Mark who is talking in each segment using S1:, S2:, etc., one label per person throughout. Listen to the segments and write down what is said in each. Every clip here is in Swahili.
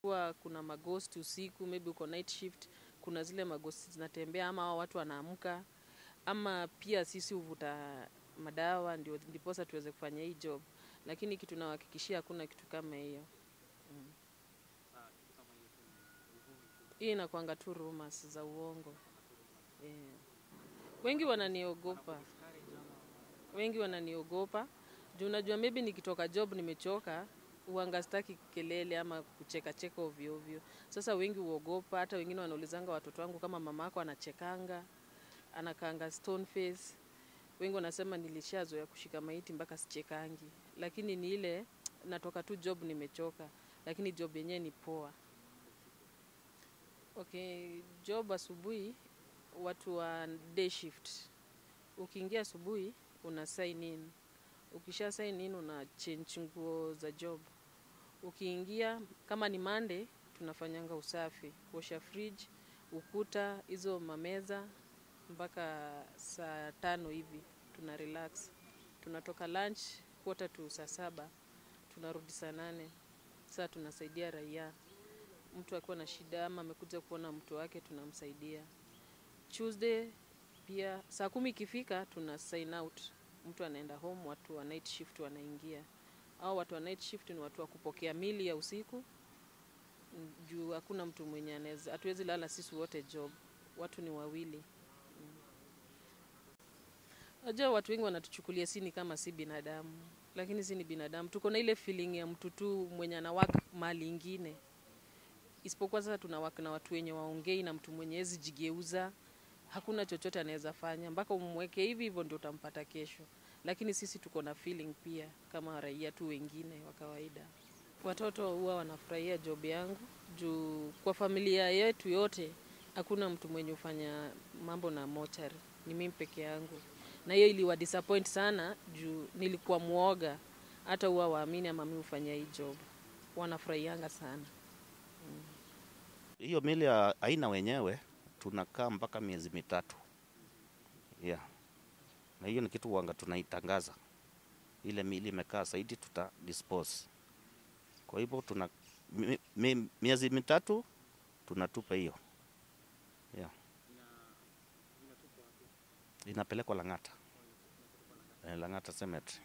S1: kuwa kuna maghost usiku, maybe uko night shift, kuna zile maghost zinatembea ama hao watu wanaamka, ama pia sisi huvuta madawa ndio ndiposa tuweze kufanya hii job, lakini kitu nawahakikishia hakuna kitu kama hiyo. Hii inakwanga tu rumors za uongo. Yeah. Wengi wananiogopa, wengi wananiogopa juu unajua maybe nikitoka job nimechoka, huanga sitaki kelele ama kucheka cheka ovyo ovyo. Sasa wengi huogopa, hata wengine wanaulizanga watoto wangu kama mama yako anachekanga, anakaanga stone face. Wengi wanasema nilishazoea kushika maiti mpaka sichekangi, lakini ni ile natoka tu job nimechoka, lakini job yenyewe ni poa. Okay, job asubuhi, watu wa day shift. Ukiingia asubuhi una sign in, ukisha sign in una change nguo za job. Ukiingia kama ni Monday, tunafanyanga usafi, kuosha fridge, ukuta, hizo mameza mpaka saa tano hivi tuna relax. Tunatoka lunch quarter to saa saba, tunarudi saa nane. Saa tunasaidia raia mtu akiwa na shida ama amekuja kuona mtu wake tunamsaidia. Tuesday pia saa kumi ikifika tuna sign out, mtu anaenda home, watu wa night shift wanaingia. Au watu wa night shift ni watu wa kupokea mili ya usiku, mm, juu hakuna mtu mwenye anaweza, hatuwezi lala sisi wote job, watu ni wawili. Najua watu wengi wanatuchukulia si ni kama si binadamu, lakini si ni binadamu. Tuko na ile feeling ya mtu tu mwenye anawaka mahali ingine isipokuwa sasa tunawaka na watu wenye waongei na mtu mwenye hezi jigeuza, hakuna chochote anaweza fanya mpaka umweke hivi hivyo ndio utampata kesho. Lakini sisi tuko na feeling pia kama raia tu wengine wa kawaida. Watoto huwa wanafurahia job yangu juu kwa familia yetu yote hakuna mtu mwenye hufanya mambo na mochari, ni mimi peke yangu, na hiyo iliwa disappoint sana juu nilikuwa mwoga, hata huwa waamini ama mimi hufanya hii job. Wanafurahianga sana.
S2: Hiyo mili ya aina wenyewe tunakaa mpaka miezi mitatu yeah. Na hiyo ni kitu wanga tunaitangaza, ile mili imekaa zaidi tuta dispose. Kwa hivyo tuna mi, mi, miezi mitatu tunatupa hiyo yeah. Inapelekwa Lang'ata, eh, Lang'ata Cemetery.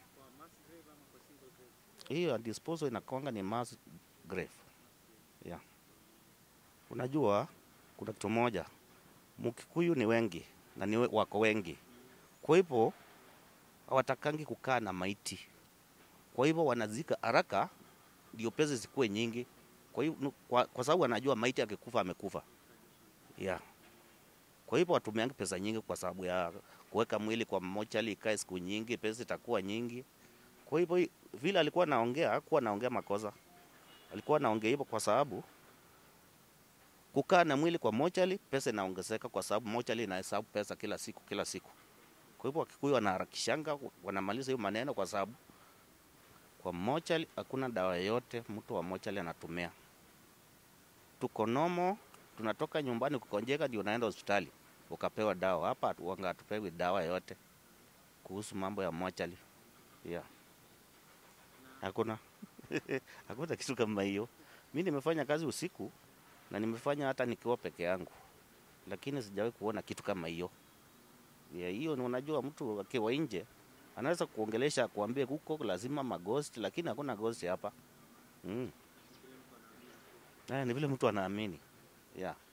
S2: Hiyo ya disposal inakwanga ni mass grave yeah. Unajua kuna kitu moja, Mkikuyu ni wengi na ni we- wako wengi, kwa hivyo hawatakangi kukaa na maiti, kwa hivyo wanazika haraka ndio pesa zikuwe nyingi. Kwa hivyo kwa, kwa sababu wanajua maiti akikufa amekufa, yeah. Kwa hivyo watumiangi pesa nyingi kwa sababu ya kuweka mwili kwa mochari ikae siku nyingi, pesa itakuwa nyingi. Kwa hivyo hi- vile alikuwa naongea, hakuwa naongea makosa, alikuwa naongea hivyo kwa sababu kukaa na mwili kwa mochari, pesa inaongezeka kwa sababu mochari inahesabu pesa kila siku kila siku. Kwa hivyo Wakikuyu wanaharakishanga, wanamaliza hiyo maneno kwa sababu kwa mochari hakuna dawa yoyote mtu wa mochari anatumia. Tuko nomo, tunatoka nyumbani kukonjeka ndio unaenda hospitali ukapewa dawa. Hapa hatu- wanga hatupewi dawa yote kuhusu mambo ya mochari. Yeah. Hakuna hakuna kitu kama hiyo. Mi nimefanya kazi usiku na nimefanya hata nikiwa peke yangu, lakini sijawahi kuona kitu kama hiyo. Ya, hiyo ni unajua, mtu akiwa nje anaweza kuongelesha kuambia huko lazima maghost, lakini hakuna ghost hapa mm. Eh, ni vile mtu anaamini yeah.